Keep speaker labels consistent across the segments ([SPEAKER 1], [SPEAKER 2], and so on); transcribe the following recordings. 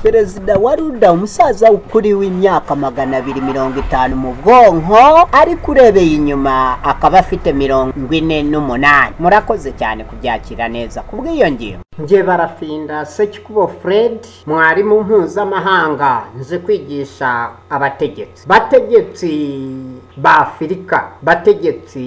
[SPEAKER 1] perezida wa ruda umusaza ukuri w'imyaka magana abiri mirongo itanu mu bwonko ariko urebeye inyuma akaba afite mirongo ine n'umunani murakoze cyane kubyakira neza ku bw'iyo ngingo njye barafinda sekikubo fred mwarimu mpuzamahanga nzi kwigisha abategetsi bategetsi ba afurika bategetsi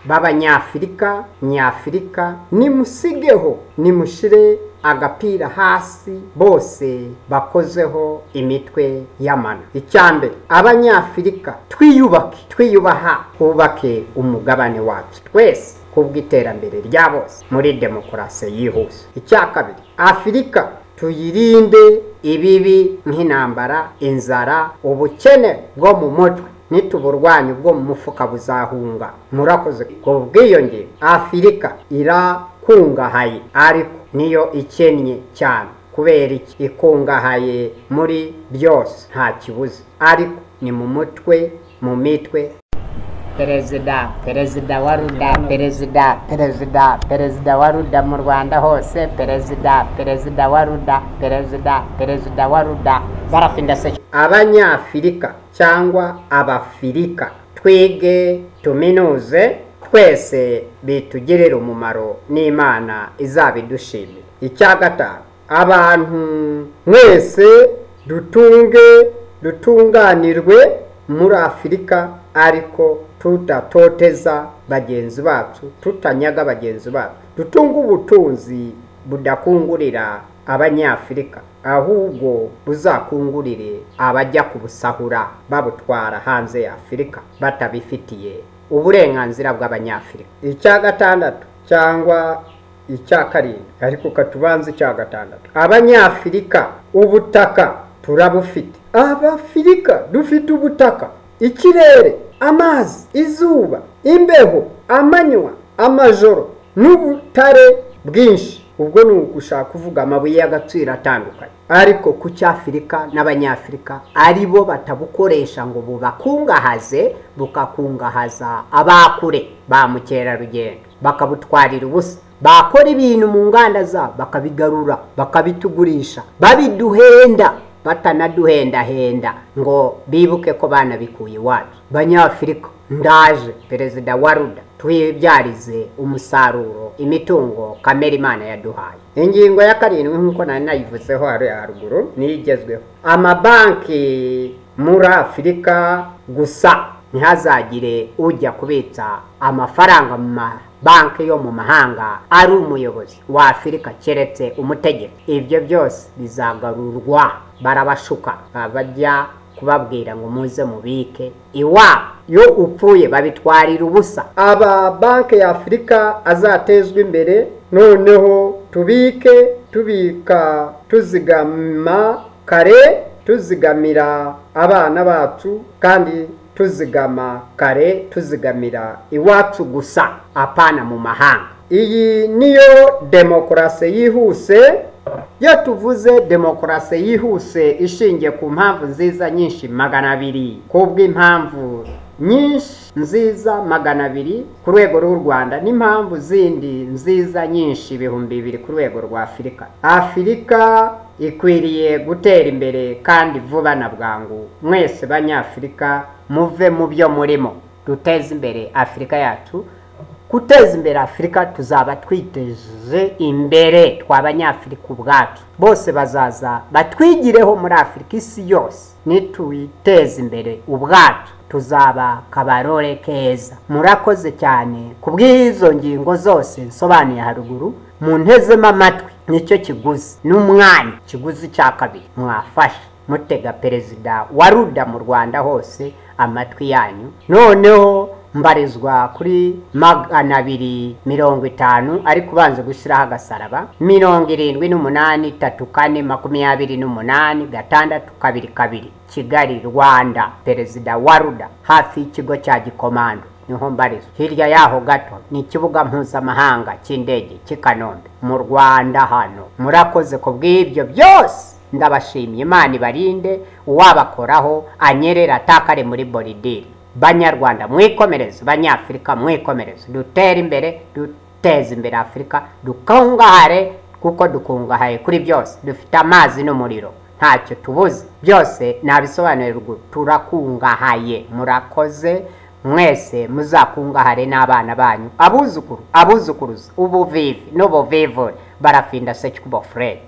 [SPEAKER 1] b'abanyafurika nyafurika nimusigeho nimushire agapira hasi bose bakozeho imitwe y'amano icyambere abanyafurika twiyubake twiyubaha twubake umugabane wacu twese kubw'iterambere rya bose muri demokarasi yihuse icya kabiri afurika tuyirinde ibibi nk'intambara inzara ubukene bwo mu mutwe n'ituburwanyi bwo mu mufuka buzahunga murakoze ku bwiyongere afurika irakungahaye ariko niyo ikennye cyane kubera iki ikungahaye muri byose nta kibuze ariko ni mu mutwe mu mitwe perezida perezida wa ruda perezida perezida perezida wa ruda mu rwanda hose perezida perezida wa ruda perezida perezida wa ruda barafinda se abanyafurika cyangwa abafurika twige tuminuze twese bitugirira umumaro n'imana izabidushimira icya gatanu abantu mwese dutunge dutunganirwe muri afurika ariko tutatoteza bagenzi bacu tutanyaga bagenzi bacu dutunga ubutunzi budakungurira abanyafurika ahubwo buzakungurire abajya kubusahura babutwara hanze ya afurika batabifitiye uburenganzira bw'abanyafurika icya gatandatu cyangwa icya karindwi ariko katubanza icya gatandatu abanyafurika ubutaka turabufite abafurika dufite ubutaka ikirere amazi izuba imbeho amanywa amajoro n'ubutare bwinshi ubwo ni ugushaka kuvuga amabuye y'agaciro atandukanye ariko ku cy'afurika n'abanyafurika ari bo batabukoresha ngo bubakungahaze bukakungahaza abakure ba mukerarugendo bakabutwarira ubusa bakora ibintu mu nganda zabo bakabigarura bakabitugurisha babiduhenda batanaduhendahenda ngo bibuke ko banabikuye iwacu banyafurika ndaje perezida wa ruda twibyarize umusaruro imitungo kamere imana yaduhaye ingingo ya karindwi nk'uko nari nayivuzeho hariya haruguru niyo igezweho amabanki muri afurika gusa ntihazagire ujya kubitsa amafaranga mu ma banki yo mu mahanga ari umuyobozi wa afurika keretse umutegetsi ibyo byose bizagarurwa barabashuka bajya kubabwira ngo muze mubike iwabo iyo upfuye babitwarira ubusa aba banki ya afurika azatezwa imbere noneho tubike tubika tuzigama kare tuzigamira abana bacu kandi tuzigama kare tuzigamira iwacu gusa apana mu mahanga iyi niyo demokarasi yihuse iyo tuvuze demokarasi yihuse ishingiye ku mpamvu nziza nyinshi magana abiri kubw'impamvu nyinshi nziza magana abiri ku rwego rw'u rwanda n'impamvu zindi nziza nyinshi ibihumbi bibiri ku rwego rwa afurika afurika ikwiriye gutera imbere kandi vuba na bwangu mwese banyafurika muve mu byo murimo duteze imbere afurika yacu guteza imbere afurika tuzaba twiteje imbere twa banyafurika ubwacu bose bazaza batwigireho muri afurika isi yose nituyiteze imbere ubwacu tuzaba kabarore keza murakoze cyane ku bw'izo ngingo zose nsobanuye haruguru muntezemo amatwi nicyo kiguzi n'umwanya kiguzi cya kabiri mwafashe mutega perezida wa ruda mu rwanda hose amatwi yanyu noneho mbarizwa kuri magana abiri mirongo itanu ariko ubanza gushyiraho agasaraba mirongo irindwi n'umunani itatu kane makumyabiri n'umunani gatandatu kabiri kabiri kigali rwanda perezida wa ruda hafi y'ikigo cya gikomando niho mbarizwa hirya yaho gato ni ikibuga mpuzamahanga cy'indege cy'i kanombe mu rwanda hano murakoze ku bw'ibyo byose ndabashimye imana ibarinde uwabakoraho anyerera atakare muri boridiri banyarwanda mwikomereze banyafurika mwikomereze dutere imbere duteze imbere afurika dukungahare kuko dukungahaye kuri byose dufite amazi n'umuriro ntacyo tubuze byose nabisobanurira ruguru turakungahaye murakoze mwese muzakungahare n'abana banyu abuzukuru abuzukuruza ubuvivi n'ubuvivure barafinda sekikubo furere